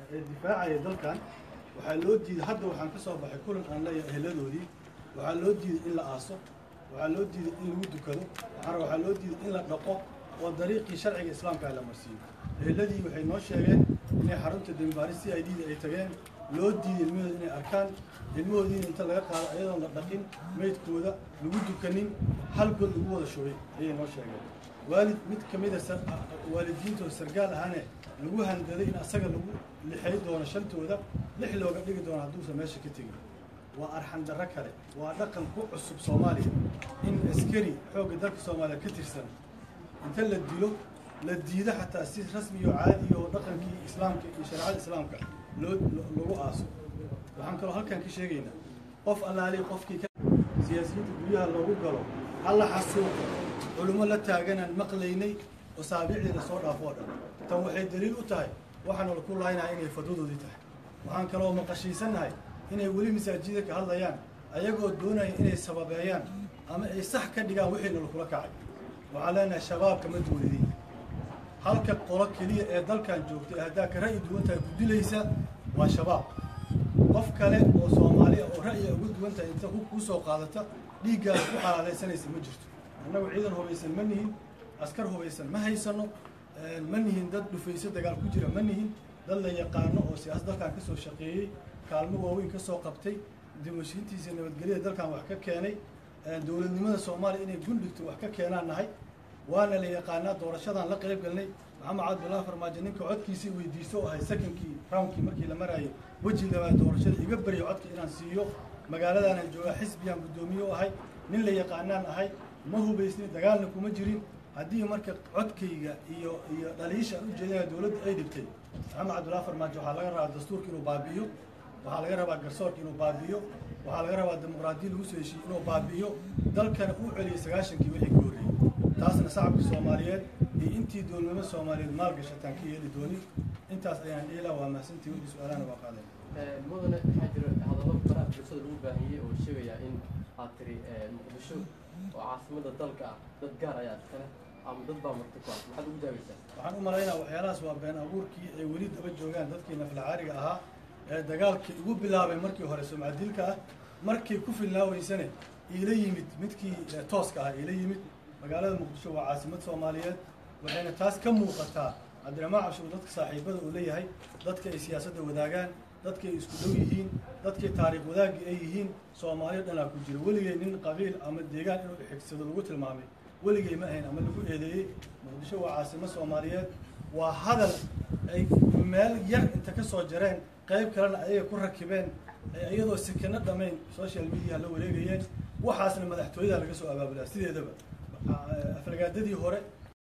ee difaacaya dalkan waxaa loo diiday hadda waxaan ka soo baxay kulan aan leeyahay eheladoodii waxaa loo diiday in la aaso waxaa loo diiday in lagu dukado waxaana waxaa loo diiday in la dhaqo oo dariiqii sharciga islaamka la marsiiyo eheladii waxay noo sheegeen inay xarunta dembaaris c i d da ay tageen loo diiday ilmahooda inay arkaan ilmahoodiina inta laga qaado ayadoon la dhaqin meydkooda lagu dukanin hal god lagu wada shubay ayay noo sheegeen waalid mid ka mida waalidiintooda sargaal ahane lagu handaday in asaga lagu lixay doono shantooda lix looga dhigi doono hadduusan meesha ka tegin waa arxan darro kale waa dhaqan ku cusub soomaaliya in askari xoogga dalka soomaaliya ka tirsan inta la dilo la diido xataa si rasmi iyo caadi oo dhaqankii islaamka iyo shareecada islaamka loo lagu aaso waxaan kaloo halkan ka sheegaynaa qof allaali qofkii ka siyaasiyiinta guryaha loogu galo halla xasuuqo culummo la taaganaan maqlaynay oo saabiicdii la soo dhaafo oo dhan tan waxay daliil u tahay waxaana laku laaynaha inay fadwadoodii tahay waxaan kaloo maqashiisannahay inay weli masaajida ka hadlayaan ayagoo doonaya inay sababeeyaan ama ay sax ka dhigaan wixiina lakula kacay waxaan leenahay shabaabka ma duulidin halka qolo keliya ee dalkan joogta ee haddaa ka ra'yi duwan tahay ku dilaysa waa shabaab qof kale oo soomaali ah oo ra'yiga ugu duwan tahay inta kuu soo qaadata dhiiggaada ku xalaalaysanaysa ma jirto annagu ciidan hubaysan ma nihin askar hubaysan ma haysano ma nihin dad dhufayso dagaal ku jira ma nihin dad la yaqaano oo siyaasad dalkan ka soo shaqeeyey kaalmo waaweyn ka soo qabtay dimashiintiisa nabadgelyada dalkan wax ka keenay dowladnimada soomaaliya inay gundhigto wax ka keenaan nahay waana la yaqaanaa doorashadan la qayb galnay maxamed cabdullahi farmaajo ninka codkiisii weydiisto oo ahay sekonkii roundkii markii la maraayo weji labaad doorashada iga baryo codka inaan siiyo magaaladaanaan joogaa xisbiyaan guddoomiye u ahay nin la yaqaanaan ahay ma hubaysnin dagaalna kuma jirin haddii marka codkayga iyo iyo dhaliisha aan ujeedinaya dowladda ay dhigtay maxamed cabdullahi farmaajo waxaa laga rabaa dastuurka inuu baabi'iyo waxaa laga rabaa garsoorka inuu baabi'iyo waxaa laga rabaa dimuqraadiya lagu soo heshiiye inuu baabi'iyo dalkana uu celiyay sagaashankii wixii ka horreeyey taasna shacabka soomaaliyeed iyo intii dowladnimo soomaaliyeed maalgashataan ka yeeli doonin intaas ayaan dhiilaa waa mahadsantii wixii su-aalahana waa qaaday mudane waxaa jira hadallo baraha bulshada lagu baahiyey oo sheegaya in aad tiri muqdisho oo caasimada dalka ah dad gaar ayaa iskale ama dad baa marti ku ah maxaad ugu jaabaysaa waxaan u malaynaa waxyaalahaas waa been abuurkii ay weli daba joogaan dadkii naflacaariga ahaa ee dagaalkii ugu bilaabay markii hore sumcadilka ah markay ku filnaaweysane iila yimid midkii tooska ah iila yimid magaalada muqdisho waa caasimad soomaaliyeed waxayna taas ka muuqataa cabdiraxmaan cabshuur dadka saaxiibada uu leeyahay dadka ay siyaasadda wadaagaan dadka ay isku dhow yihiin dadkii taariikh wadaagii ay yihiin soomaaliya dhanaa ku jira weligay nin qabiil ama deegaan inuu xigsado lagu tilmaamay weligay ma ahayn ama lagu eedeeyey muqdisho waa caasimo soomaaliyeed waa hadal ay meel yar inta ka soo jareen qayb kalena ayaga ku rakibeen iyadoo sekeno dhammayn social media la wareegayeen waxaasna madaxtooyada laga soo abaabulaa sideedaba aflagaadadii hore